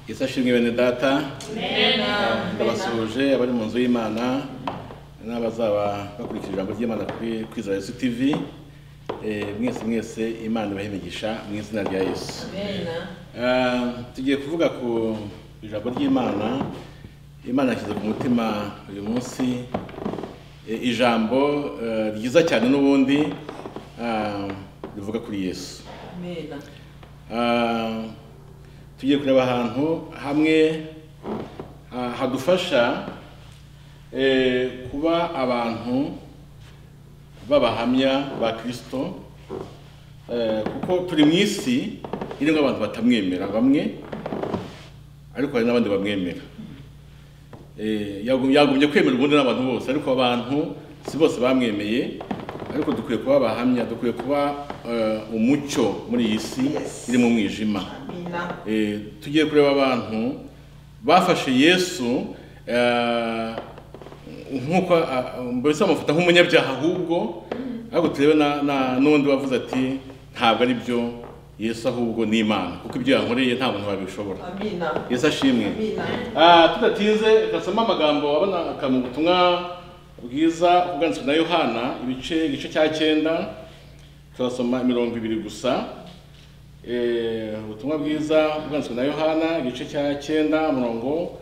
yesu ashimwe bene data ndabasuhuje abari mu nzu y'imana n'abazaba bakurikije ijambo ry'imana kuri kuri za yesu tivi Eh, mwese mwese imana ibahe imigisha mu izina rya yesu Eh, tugiye kuvuga ku ijambo ry'imana imana yashyize ku mutima uyu munsi eh, ijambo eh, ryiza cyane n'ubundi ah, rivuga kuri yesu Ah, tugiye kureba ahantu hamwe ah, hadufasha eh, kuba abantu b'abahamya ba kirisito eh, kuko turi mu isi irimo abantu batamwemera bamwe ariko hari n'abandi bamwemera Eh, yagum- yagumye kwemera ubundi n'abantu bose ariko abantu si bose bamwemeye ariko dukwiye kuba abahamya dukwiye kuba eh, umucyo muri iyi si Yes. iri mu mwijima Eh, tugiye kureba abantu bafashe yesu eh, nk'uko ah, mbese bamufata nk'umunyabyaha ahubwo ariko turebe na- na- n'undi wavuze ati ntabwo ari byo yesu ahubwo ni imana kuko ibyo yankoreye nta muntu wabishobora yesu ashimwe Ah, tudatinze gasoma amagambo abona mu butumwa bwiza ubwanditswe na yohana ibice igice cya cyenda turasoma mirongo ibiri gusa Eh, ubutumwa bwiza ubwanditswe na yohana igice cya cyenda murongo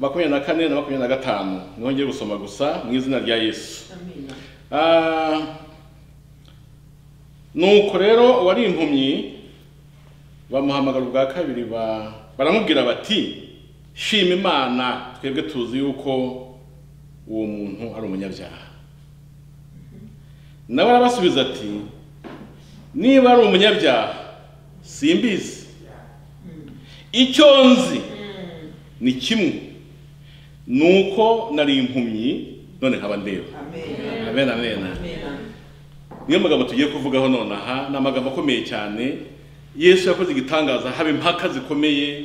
makumyabiri na kane na makumyabiri na gatanu niho ngiye gusoma gusa mu izina rya yesu Ah, nuko rero uwari impumyi bamuhamagara ubwa kabiri ba- baramubwira bati shima imana twebwe tuzi yuko uwo muntu ari umunyabyaha nawe arabasubiza ati niba ari umunyabyaha simbizi icyo nzi ni kimwe nuko nari impumyi none nkaba ndeba amen amen niyo magambo tugiye kuvugaho nonaha ni amagambo akomeye cyane yesu yakoze igitangaza haba impaka zikomeye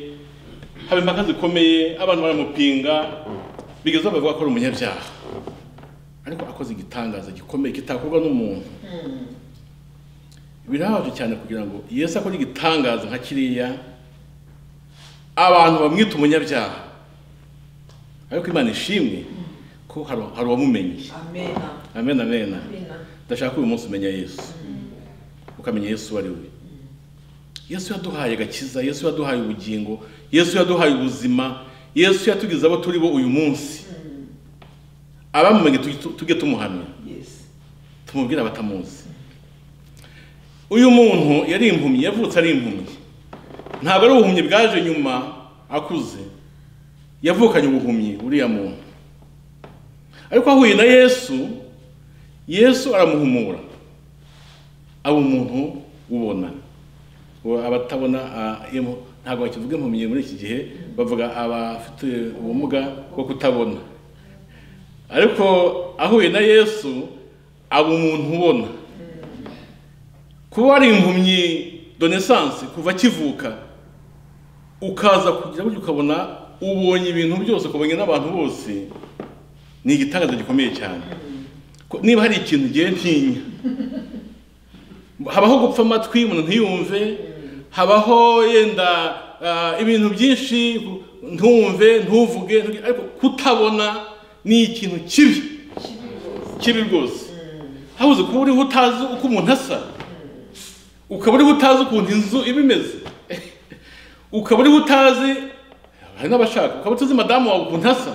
haba impaka zikomeye abantu baramupinga bigeze bavuga ko ari umunyabyaha ariko akoze igitangaza gikomeye kitakorwa n'umuntu birabaje cyane kugira ngo yesu akore igitangaza nka kiriya abantu bamwita umunyabyaha ariko imana ishimwe ko hari hari uwamumenye amen amen ndashaka ko uyu munsi umenya yesu ukamenya yesu uwo ari we yesu yaduhaye agakiza yesu yaduhaye ubugingo yesu yaduhaye ubuzima yesu yatugize abo turi bo uyu munsi abamumenye tugi- tujye tumuhamya tumubwire abatamuzi uyu muntu yari impumyi yavutse ari impumyi ntabwo ari ubuhumyi bwaje nyuma akuze yavukanye ubuhumyi uriya muntu ariko ahuye na yesu yesu aramuhumura aba umuntu ubona uwo abatabona ah, imu- ntabwo bakivuga impumyi muri iki gihe bavuga abafite ubumuga bwo kutabona ariko ahuye na yesu aba umuntu ubona kuba ari impumyi donesanse kuva akivuka ukaza kugira buryo ukabona ubonye ibintu byose ukabonye n'abantu bose ni igitangaza gikomeye cyane Ko- niba hari ikintu ngiye ntinya habaho gupfa amatwi umuntu ntiyumve habaho yenda ah, ibintu byinshi ntumve ntuvuge ntuge- ariko kutabona ni ikintu kibi kibi rwose habuze kuba uriho utazi uko umuntu asa ukaba uriho utazi ukuntu inzu iba imeze ukaba uriho utazi hari n'abashaka ukaba utazi madamu wawe ukuntu asa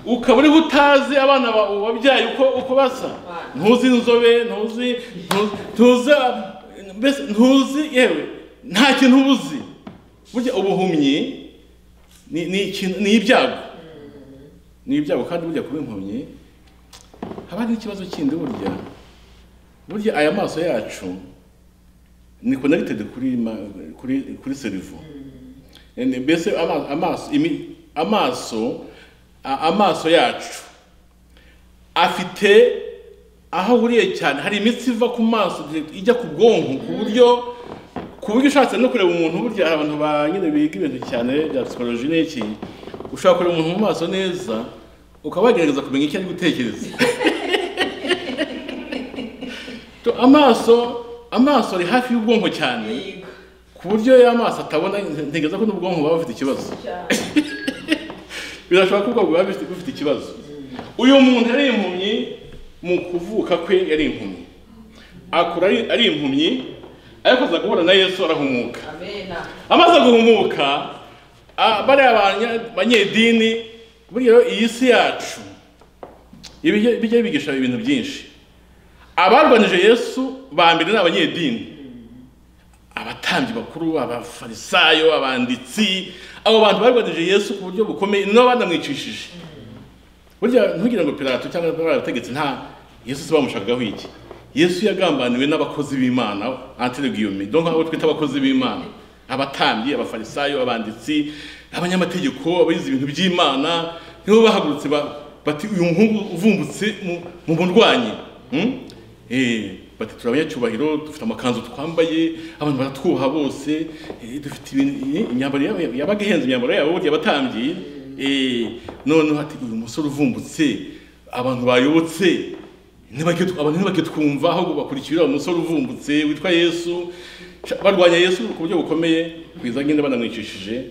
ukaba uriho utazi abana ba- wabyaye uko uko basa ntuzi inzobe ntuzi ntuzi- ntuzi mbese ntuzi yewe nta kintu uba uzi burya ubuhumyi ni ni ikintu- ni ibyago ni ibyago kandi burya kuba impumyi haba hari n'ikibazo kindi burya burya aya maso yacu ni connected kuri ma- kuri kuri serivo Ene- mbese ama- amaso imi- amaso a- amaso yacu afite aho ahuriye cyane hari imitsi iva ku maso ijya ku bwonko ku buryo ku buryo ushatse no kureba umuntu burya hari abantu ba nyine biga ibintu cyane bya psychology n'iki ushobora kureba umuntu mu maso neza ukaba wagerageza kumenya icyo ari gutekereza Tu- amaso amaso ari hafi y'ubwonko cyane ku buryo y'amaso atabona ntegereza ko n'ubwonko buba bufite ikibazo birashoboka ko ubwonko buba bufite- bufite ikibazo uyu muntu ari impumyi mu kuvuka kwe yari impumyi akura ari- ari impumyi ariko aza guhura na yesu arahumuka amaze guhumuka ah, bariya banya- banyedini burya rero iyi si yacu ibijya bijya bigisha ibintu byinshi abarwanije yesu ba mbere ni abanyedini abatambyi bakuru abafarisayo abanditsi abo bantu barwanije yesu ku buryo bukomeye nibo banamwicishije burya ntugire ngo pilato cyangwa barabategetse nta yesu si bamushagaho iki yesu yagambaniwe n'abakozi b'imana antiregiyumi do nk'abo twita abakozi b'imana abatambyi abafarisayo abanditsi abanyamategeko abayize ibintu by'imana nibo bahagurutse ba- bati uyu muhungu uvumbutse mu- mu murwanyi Hmm? Eh, bati turi abanyacyubahiro dufite amakanzu twambaye abantu baratwuha bose eh, dufite ibintu- imyambaro yabo- yabaga ihenze imyambaro yabo burya abatambyi Eh, noneho ati uyu musore uvumbutse abantu bayobotse ntibajye- abantu ntibajye twumva ahubwo bakurikira uyu musore uvumbutse witwa yesu Sha- barwanya yesu ku buryo bukomeye kugeza nyine banamwicishije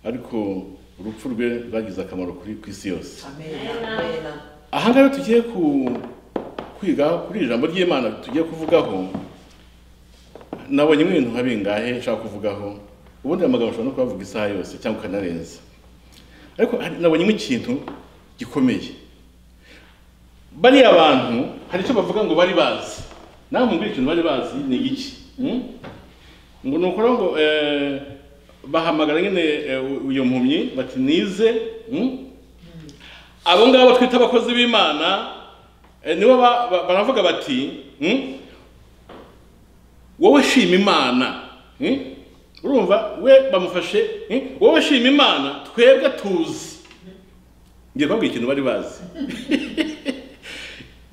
ariko urupfu rwe rwagize akamaro kuri ku isi yose aha ngaha tugiye ku kwiga kuri iri jambo ry'imana tugiye kuvugaho nabonye ibintu nka bingahe nshaka kuvugaho ubundi aya magambo ushobora no kuyavuga isaha yose cyangwa ukanarenza ariko hari- nabonyemo ikintu gikomeye bariya bantu hari icyo bavuga ngo bari bazi nawe mumbwira ikintu bari bazi ni iki Hmm? ngo ni ukora ngo eh, bahamagara nyine eh, uyu mpumyi bati nize hmm? abo ngabo twita abakozi b'imana eh, nibo ba- ba- baravuga bati "Hmm? wowe shima imana Hmm? urumva we bamufashe "Hmm? wowe shima imana twebwe tuzi ngiye kubabwira ikintu bari bazi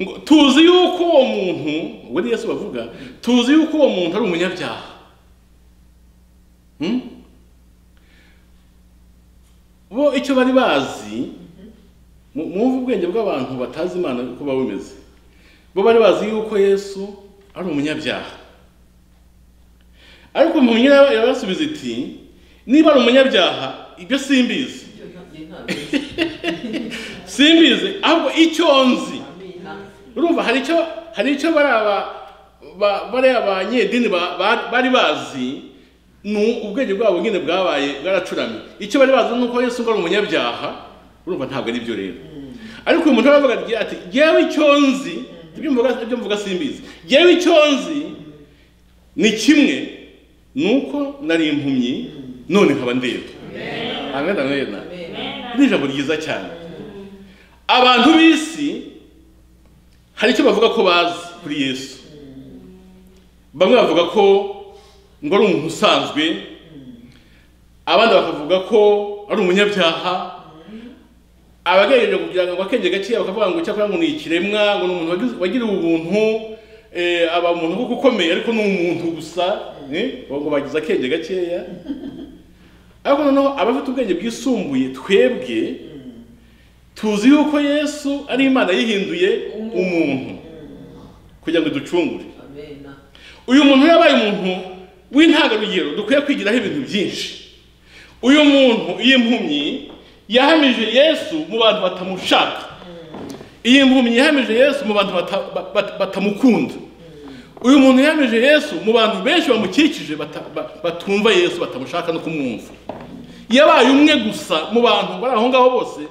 ngo tuzi yuko uwo muntu we ni yesu bavuga tuzi yuko uwo muntu ari umunyabyaha Hmm? bo icyo bari bazi Mu- mwumve ubwenge bw'abantu batazi imana uko baba bimeze bo bari bazi yuko yesu ari umunyabyaha ariko mu nyina yarasubiza iti niba ari umunyabyaha ibyo simbizi simbizi ahubwo icyo nzi urumva hari icyo hari icyo bari aba ba- bariya banyedini ba- ba- bari bazi ni ubwenge bwabo nyine bwabaye bwaracuramye icyo bari bazi ni uko yesu ngo ari umunyabyaha urumva ntabwo ari byo rero ariko uyu muntu aravuga agira ati ngewe icyo nzi ibyo mvuga- ibyo mvuga simbizi ngewe icyo nzi ni kimwe ni uko nari impumyi none nkaba ndeba amen amen ni ijambo ryiza cyane abantu b'isi hari icyo bavuga ko bazi kuri yesu bamwe bavuga ko ngo ari umuntu usanzwe abandi bakavuga ko ari umunyabyaha abagerageje kugira ngo akenge gakeya bakavuga ngo cyakora ngo ni ikiremwa ngo ni umuntu wagize- wagiriwe ubuntu eh, aba umuntu kuko ukomeye ariko ni umuntu gusa eh, ngo bagize akenge gakeya ariko noneho abafite ubwenge bwisumbuye twebwe tuzi yuko yesu ari imana yihinduye umuntu kugira ngo iducungure uyu muntu yabaye umuntu w'intangarugero dukwiye kwigiraho ibintu byinshi uyu muntu iyi mpumyi yahamije yesu mu bantu batamushaka iyi mpumyi yahamije yesu mu bantu bata- ba- ba- batamukunda uyu muntu yahamije yesu mu bantu benshi bamukikije bata- ba- batumva yesu batamushaka no kumwumva yabaye umwe gusa mu bantu bari aho ngaho bose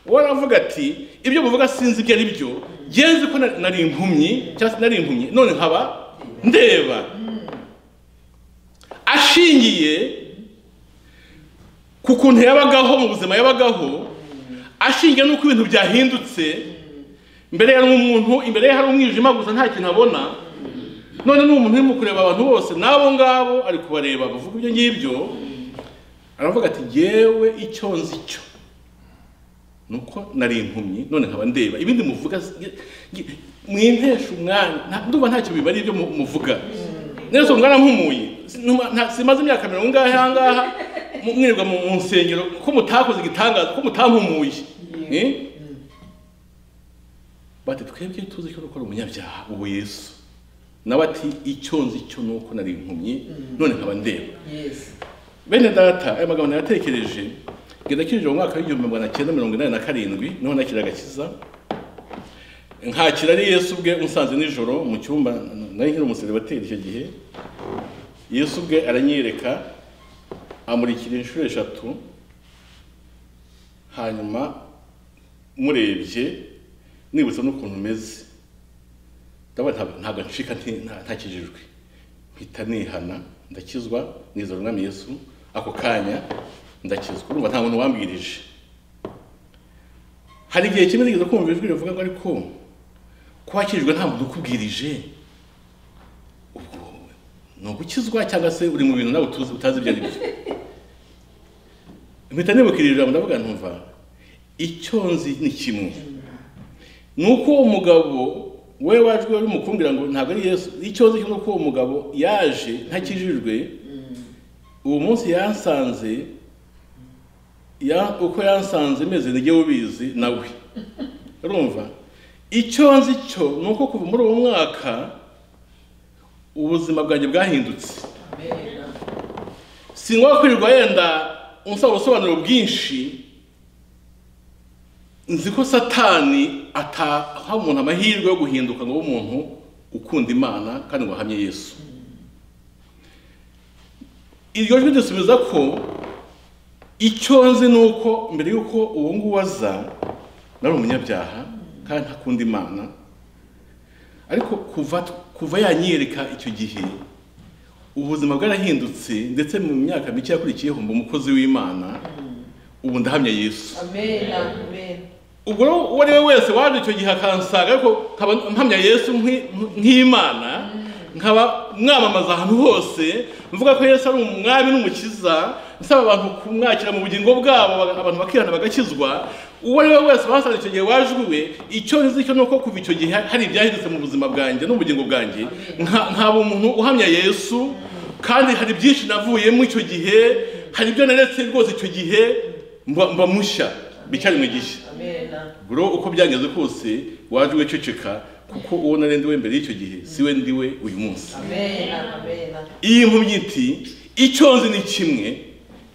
waravuga ati ibyo muvuga sinzi ibyo ari byo ngenzi ko na- nari impumyi cyangwa se nari impumyi none nkaba ndeba ashingiye ku kuntu yabagaho mu buzima yabagaho ashingiye n'uko ibintu byahindutse mbere yari umuntu imbere ye hari umwijima gusa nta kintu abona none n'uwo muntu urimo kureba abantu bose n'abo ngabo ari kubareba bavuga ibyo ngibyo aravuga ati yewe icyo nzi cyo ni uko nari impumyi none nkaba ndeba ibindi muvuga mwintesha umwanya nta- ndumva ntacyo bibari ibyo mu- muvuga neza mwarampumuye Sinuma- nta- simaze imyaka mirongo ingahe aha ngaha mu- mwirirwa mu mu nsengero ko mutakoze igitangaza ko mutampumuye Eh? bati twebwe tuzi ko gukora umunyabyaha ubu yesu nawe ati icyo nzi cyo ni uko nari impumyi none nkaba ndeba yesu bene data aya magambo nayatekereje ngenda kinjira mu mwaka w'igihumbi magana cyenda mirongo inani na karindwi niho nakira agakiza nkakira ari yesu ubwe unsanze nijoro mu cyumba nari nkiri umuseribateri icyo gihe yesu ubwe aranyereka amurikira inshuro eshatu hanyuma murebye nibutsa n'ukuntu umeze ndabona ntabwo- ntabwo ncika nti- nta- ntakijijwe mpita nihana ndakizwa nizera umwami yesu ako kanya ndakizwa urumva nta muntu wambwirije hari igihe kimwe nigeze kumva ijwi rivuga ngo ariko ko wakirijwe nta muntu ukubwirije ubwo ni ugukizwa cyangwa se uri mu bintu nawe utuzi utazi ibyo ari byo mpita nibukira iri jambo ndavuga ntumva icyo nzi ni kimwe ni uko uwo mugabo we wajwe umukumbira ngo ntabwo ari yesu icyo nzi ni uko uwo mugabo yaje ntakijijwe uwo munsi yansanze ya- uko yansanze meze nijye ubizi nawe urumva icyo nzi cyo ni uko kuva muri uwo mwaka ubuzima bwanjye bwahindutse amena singombwa kwirirwa yenda unsaba ubusobanuro bwinshi nzi ko satani ataha umuntu amahirwe yo guhinduka ngo abe umuntu ukunda imana kandi ngo ahamye yesu iryo jwi dusubiza ko icyo nzi ni uko mbere y'uko uwo nguwo aza nari umunyabyaha kandi ntakunda imana ariko kuva kuva yanyereka icyo gihe ubuzima bwarahindutse ndetse mu myaka mike yakurikiyeho mba umukozi w'imana ubu ndahamya yesu amena amena ubwo rero uwo ari we wese waje icyo gihe akansanga ariko nkaba mpamya yesu nk'i- nk'imana nkaba mwamamaza ahantu hose mvuga ko yesu ari umwami n'umukiza nsaba abantu kumwakira mu bugingo bwabo baga- abantu bakihana bagakizwa uwo ari we wese basanze icyo gihe wajwiwe icyo nzi cyo ni uko kuva icyo gihe hari ibyahindutse mu buzima bwanjye no mu bugingo bwanjye nka- nkaba umuntu uhamya yesu kandi hari byinshi navuyemo icyo gihe hari ibyo naretse rwose icyo gihe mba mba mushya bicyari mu gihe amena bro uko byageze kose waje wiceceka kuko uwo nari ndiwe mbere y'icyo gihe siwe ndiwe uyu munsi amena amena iyi mpumyi iti icyo nzi ni kimwe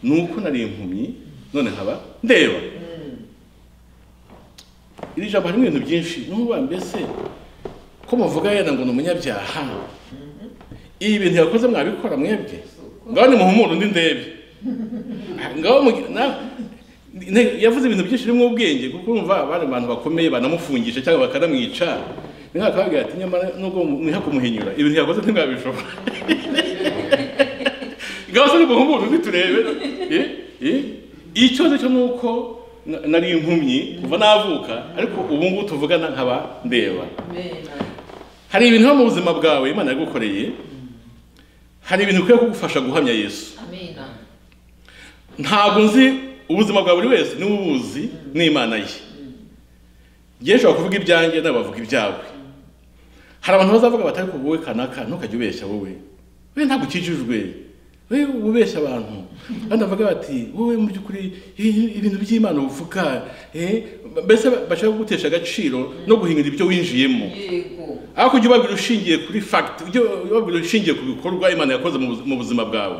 ni uko nari impumyi none nkaba ndeba iri jambo harimo ibintu byinshi n'ubu mbese ko muvuga yenda ngo ni umunyabyaha ibi bintu yakoze mwabikora mwebwe ngaho nimuhumure undi ndebe ngaho mugi- na- ne- yavuze ibintu byinshi birimo ubwenge kuko urumva bari abantu bakomeye banamufungisha cyangwa bakanamwica ni nk'aka akababwira ati nyamara nubwo mwiha kumuhinyura ibintu yakoze ntibwabishobora ngaho se nimuhumure undi turebe Eh? Eh? icyo nzi cyo ni uko na- nari impumyi kuva navuka ariko ubu ngubu tuvugana nkaba ndeba amena hari ibintu biba mu buzima bwawe imana yagukoreye hari ibintu bikwiye kugufasha guhamya yesu amena ntabwo nzi ubuzima bwa buri wese niwe ubuzi n'imana ye yesu kuvuga ibyanjye nawe bavuga ibyawe hari abantu bazavuga batari ko wowe kanaka ntukajye ubeshya wowe we ntabwo ukijijwe we ubeshya abantu kandi bavuga bati wowe mu by'ukuri i- ibintu by'imana uvuga eh, mbese bashaka kugutesha agaciro no guhindura ibyo winjiyemo yego ariko ujya ubabwira ushingiye kuri fact ujya ubabwira ushingiye ku bikorwa imana yakoze mu buzi- mu buzima bwawe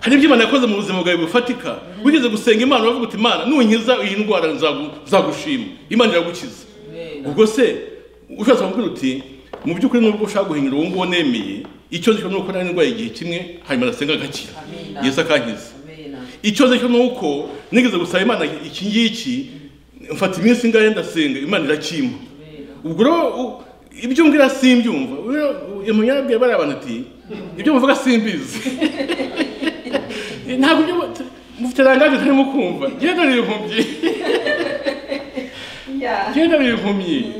hari ibyo imana yakoze mu buzima bwawe bifatika wigeze gusenga imana uravuga uti imana nunkiza iyi ndwara nzagu- nzagushima imana iragukiza amena ubwo se ushatse kumubwira uti mu by'ukuri nubwo ushaka guhindura uwo nguwo nemeye icyo nzi cyo ni uko nari ndwaye igihe kimwe hanyuma nasenga agakira Amina. yesu akankiza amena icyo nzi cyo ni uko nigeze gusaba imana iki ngiki mfata iminsi ingahe ndasenga imana irakimpa amena ubwo rero u- ibyo mbwira simbyumva umunyabwira bariya bantu ati ibyo muvuga simbizi ntabwo ibyo mu- mufite rangaje ntarimo kumva njyewe ndabira impumyi ya njyewe ndabira impumyi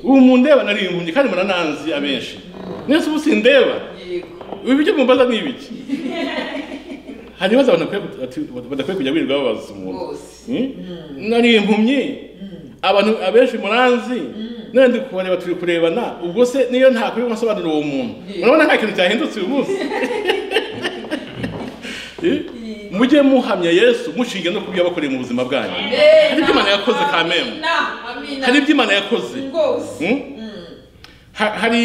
ubu mundeba nari impumyi kandi murananzi abenshi mwese ubu sindeba yego ibi ibyo mumbaza ni ibiki hari ibibazo abantu bakwiye kut- ati- badakwiye kujya birirwa babaza umuntu Rwose. Hmm? nari impumyi abantu abenshi muranzi none ndi kubareba turi kurebana ubwo se niyo ntakwiye gusobanurira uwo muntu Yeah. urabona nta kintu cyahindutse uyu munsi Eh? mujye muhamya yesu mushinge no kubyo yabakoreye mu buzima bwanyu hari ibyo imana yakoze kamemu amena amena hari ibyo imana yakoze rwose Hmm? Ha- hari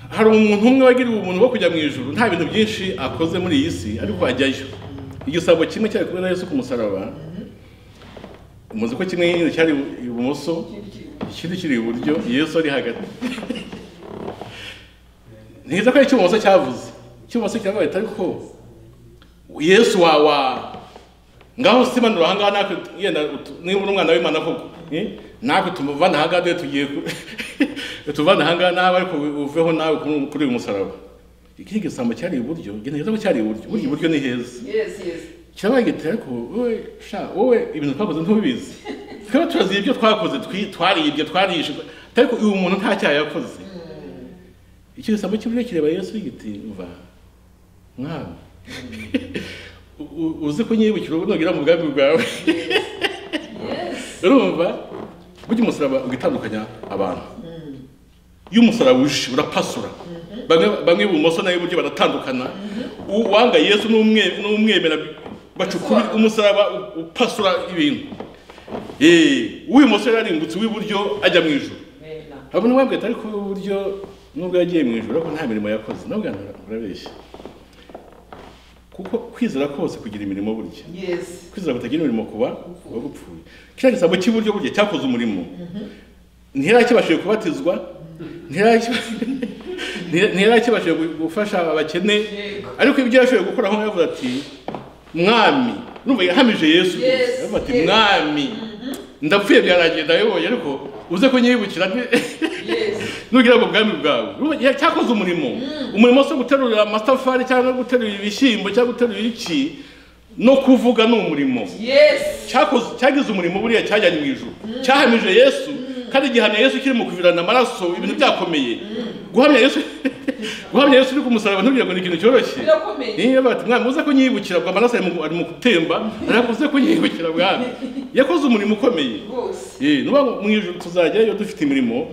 hari umuntu umwe wagiriwe ubuntu bwo kujya mu ijuru nta bintu byinshi akoze muri iyi si ariko ajyayo igisabo kimwe cyari kumwe na Yesu ku musaraba muzi ko kimwe nyine cyari ibumoso ikindi kiri iburyo Yesu ari hagati ntiza ko ari icy'ubumoso cyavuze icy'ubumoso kiravuga ati ariko Yesu wawa ngaho simanura ahangaha natwe yenda utu- niba uri umwana w'imana koko eh? natwe tumuvana ahangaha dore tugiye ku- tuvana ahangaha nawe ariko uveho nawe kuri- kuri uyu musaraba ikindi gisambo cyari iburyo neza ko cyari iburyo burya iburyo ni heza Yes, yes. kirabaye giteye ariko wowe sha wowe ibintu twakoze ntubizi twaba turazi ibyo twakoze twi- twaribye twarishe ariko uyu muntu nta cyaha yakoze icyo gisambo cy'iburyo kireba yesu giti mva mwana u- u- uzi ko unyibukira ubwo nugera mu bwami bwawe Yes. urumva burya umusaraba ugitandukanya abantu iyo umusaraba uje urapasura bamwe bamwe ibumoso nayo iburyo baratandukana uwanga yesu n'umwe- n'umwemera bacukura umusaraba u- upasura ibintu Eh, uw'ibumoso yararimbutse uw'iburyo ajya mu ijoro Amen. abona wabwira ati ariko uburyo nubwo yagiye mu ijoro ariko nta mirimo yakoze nawe ugana urabeshya kuko kwizera kose kugira imirimo burya Yes. kwizera kutagira imirimo kuba kuba gupfuye kiriya gisabo cy'iburyo burya cyakoze umurimo ntirakibashije kubatizwa ntiraki- ntira- ntirakibashije gu- gufasha abakene Yego. ariko ibyo yashoboye gukoraho yavuze ati mwami numva yahamije yesu Yes, rwose. Yavuze ati yes. mwami ndapfuye byaragenda yoboye ariko uze ko nyibukira nti- Yes. nugira ngo ubwami bwawe Urumva, ya- cyakoze umurimo umurimo wo guterura amatafari cyangwa guterura ibishyimbo cyangwa guterura iki no kuvuga ni umurimo Yes. cyakoze cyagize umurimo buriya cyajyanye mu ijuru cyahamije yesu kandi igihamya yesu kiri mu kuvirana amaraso ibintu byakomeye guhamya yesu guhamya yesu uri ku musaraba ntubwira ngo ni ikintu cyoroshye Birakomeye. niyo bati mwami uze kunyibukira bwa amaraso ari mu- ari mu gutemba ariko uze kunyibukira bwami yakoze umurimo ukomeye Rwose. Eh, nuba mu ijuru tuzajyayo dufite imirimo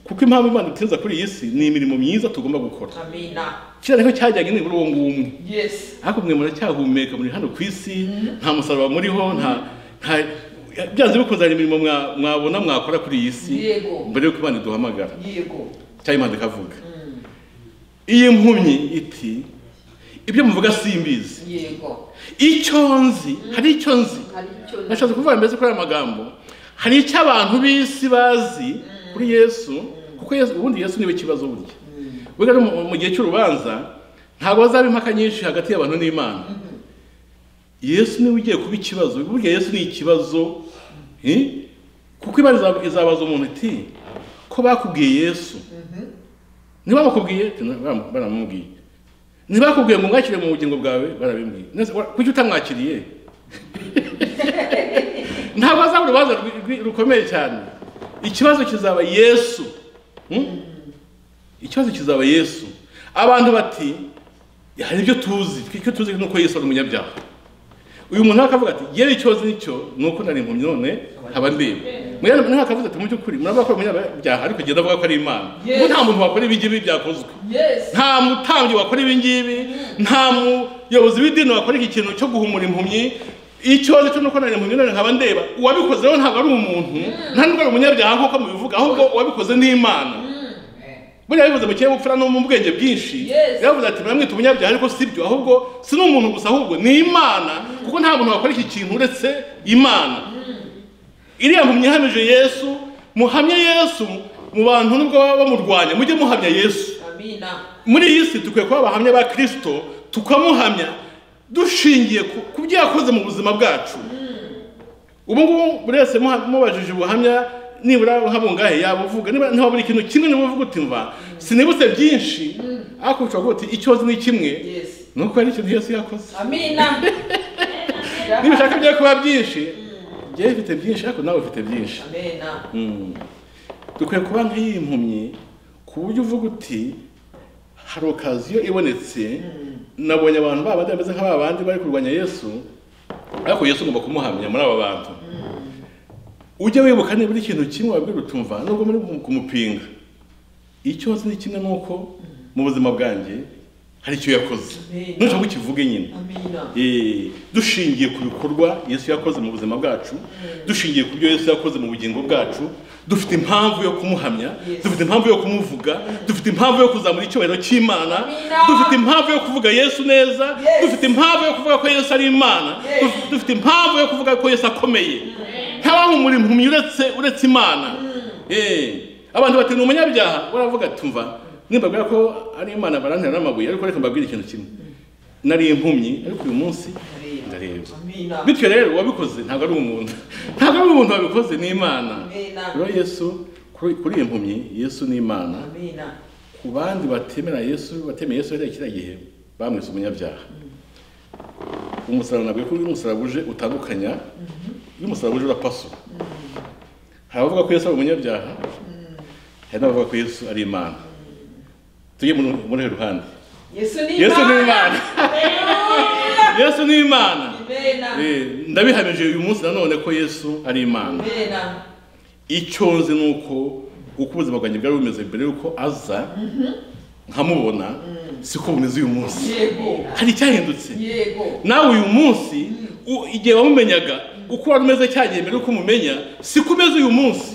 kuko impamvu imana idutinza kuri iyi si ni imirimo myiza tugomba gukora Amen. kera niho cyajyanye nibura uwo nguwo umwe Yes. ariko mwe muracyahumeka muri hano ku isi nta musaraba muriho nta nta byanze bikunze hari imirimo mwa- mwabona mwakora kuri iyi si Yego. mbere y'uko imana iduhamagara Yego. cyangwa imana ikavuga iyi mpumyi iti ibyo muvuga simbizi Yego. icyo nzi hari icyo nzi Hari icyo nashatse kuvuga mbese kuri aya magambo hari icyo abantu b'isi bazi kuri yesu kuko yesu ubundi yesu niwe kibazo burya burya no mu- mu gihe cy'urubanza ntabwo hazaba impaka nyinshi hagati y'abantu n'imana yesu niwe ugiye kuba ikibazo burya yesu ni ikibazo eh? kuko imana izab- izabaza umuntu iti ko bakubwiye yesu niba bakubwiye Ati, "Na- bara- baramubwiye niba bakubwiye ngo mwakire mu bugingo bwawe barabimbwiye Nese, wa- kuki utamwakiriye ntabwo azaba urubanza rwi- rwi- rukomeye cyane ikibazo kizaba yesu Hmm? ikibazo kizaba yesu abantu bati hari ibyo tuzi icyo tuzi ni uko yesu ari umunyabyaha uyu muntu akavuga ati yewe icyo nzi nicyo ni uko nari impumyi none nkaba ndeba mwene nawe akavuze ati mu by'ukuri murabona ko ari umunyabyaha ariko agenda avuga ko ari imana kuko nta muntu wakora ibi ngibi byakozwe Yes. nta mutambyi wakora ibi ngibi nta muyobozi w'idini wakora iki kintu cyo guhumura impumyi ikibazo cyo nuko nari impumyi none nkaba ndeba uwabikoze rero ntabwo ari umuntu nta nubwo ari umunyabyaha nk'uko mubivuga ahubwo uwabikoze ni imana buriya bivuze mu kinyabupfura no mu bwenge bwinshi Yes. yavuze ati muramwita umunyabyaha ariko si byo ahubwo si n'umuntu gusa ahubwo ni imana kuko nta muntu wakora iki kintu uretse imana iriya mpumyi ihamije yesu muhamye yesu mu bantu nubwo baba bamurwanya mujye muhamya yesu Amen. muri iyi si dukwiye kuba abahamya ba kirisito tukamuhamya dushingiye ku- ku byo yakoze mu buzima bwacu ubu ngubu buri wese muha- mubajije ubuhamya nibura habungahe yaba uvuga niba nta buri kintu kimwe niba uvuga uti mva sinibutse byinshi ariko ushobora kuvuga uti icyo nzi ni kimwe Yes. ni uko hari ikintu yesu yakoze Amen. niba ushaka byo kuba byinshi njyewe mfite byinshi ariko nawe ufite byinshi Amen. Mm. dukwiye kuba nk'iyi mpumyi ku buryo uvuga uti hari okaziyo ibonetse nabonye abantu babandi bameze nk'aba bandi bari kurwanya yesu ariko yesu ugomba kumuhamya muri aba bantu ujye wibuka nibura ikintu kimwe wabwira utumva nubwo muri kumupinga icyo nzi ni kimwe nuko mu buzima bwanjye hari icyo yakoze Amen. ntushobora kukivuge nyine Amina. Eh, dushingiye ku bikorwa yesu yakoze mu buzima bwacu dushingiye ku byo yesu yakoze mu bugingo bwacu dufite impamvu yo kumuhamya Yes. dufite impamvu yo kumuvuga dufite impamvu yo kuzamura icyubahiro cy'imana Amina. dufite impamvu yo kuvuga yesu neza Yes. dufite impamvu yo kuvuga ko yesu ari imana Yes. Duf- dufite impamvu yo kuvuga ko yesu akomeye ntabahumura impumyi uretse uretse imana Eh, abantu bati ni umunyabyaha baravuga ati tumva nimbabwira ko ari imana barantera n'amabuye ariko reka mbabwire ikintu kimwe nari impumyi ariko uyu munsi ndareba Amina. bityo rero uwabikoze ntabwo ari umuntu ntabwo ari umuntu wabikoze ni imana Amina. rero yesu kuri kuri iyi mpumyi yesu ni imana Amina. ku bandi batemera yesu batemeye yesu hari kiriya gihe bamwise umunyabyaha umusaraba nabwo ko umusaraba uje utandukanya iyo umusaraba uje urapasura hari abavuga ko yesu ari umunyabyaha hari n'abavuga ko yesu ari imana tujye muri muri uru ruhande Yesu ni yesu ni imana Imana. yesu ni imana Amina. Eh, ndabihamije uyu munsi nanone ko yesu ari imana Amina. icyo nzi ni uko uko ubuzima bwanjye bwari bumeze mbere y'uko aza nkamubona siko bumeze uyu munsi Yego. hari icyahindutse Yego. nawe uyu munsi u- igihe wamumenyaga uko wari umeze cyagiye mbere y'uko umumenya siko umeze uyu munsi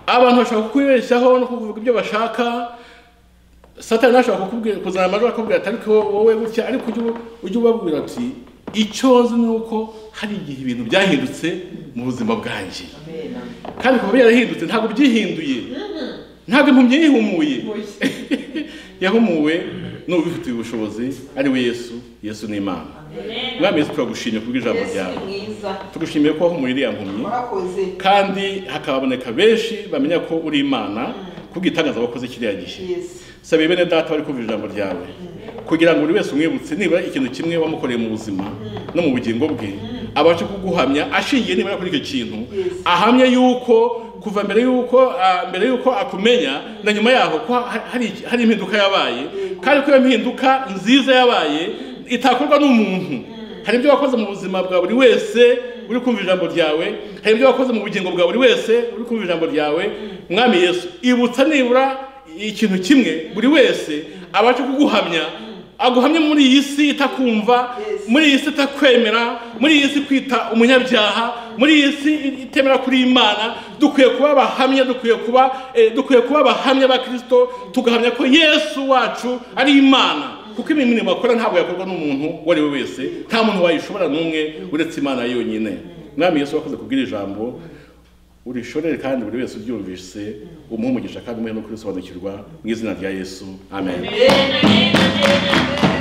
abantu bashaka kukwibeshyaho no kuvuga ibyo bashaka satani ntashobora kukubwira kuzana amajwi akakubwira ati ariko wowe gutya ariko ujye ubu- ujye ubabwira ati icyo nzi ni uko hari igihe ibintu byahindutse mu buzima bwanjye Amina. kandi kuba byarahindutse ntabwo byihinduye ntabwo impumyi yihumuye yahumuwe n'ubifitiye ubushobozi ari we yesu yesu ni imana mwami yesu turagushimye kubwo ijambo ryawe Yesu mwiza. tugushimiye ko wahumuye iriya mpumyi Mwakoze. kandi hakaboneka benshi bamenya ko uri imana kubwo itangaza wakoze kiriya gihe Yesu. sabiye bene data bari kumva ijambo ryawe kugira ngo buri wese umwibutse nibura ikintu kimwe wamukoreye mu buzima no mu bugingo bwe abashe kuguhamya ashingiye nibura kuri icyo kintu Yes. ahamye yuko kuva mbere yuko ah, mbere yuko akumenya na nyuma yaho ko ha- hari hari impinduka yabaye kandi ko iyo mpinduka nziza yabaye itakorwa n'umuntu hari ibyo wakoze mu buzima bwa buri wese uri kumva ijambo ryawe hari ibyo wakoze mu bugingo bwa buri wese uri kumva ijambo ryawe mwami yesu ibutsa nibura ikintu kimwe buri wese abasha kuguhamya aguhamye muri iyi si itakumva Yes. muri iyi si itakwemera muri iyi si kwita umunyabyaha muri iyi si itemera kuri imana dukwiye kuba abahamya dukwiye kuba eh, dukwiye kuba abahamya ba kirisito tugahamya ko yesu wacu ari imana kuko imirimo akora ntabwo yakorwa n'umuntu uwo ari we wese nta muntu wayishobora n'umwe uretse imana yonyine mwami yesu wakoze kubwira ijambo urishorere kandi buri wese uryumvise umuhe umugisha kandi umuhe no kurisobanukirwa mu izina rya yesu amen Amen. Amen. Amen. Amen.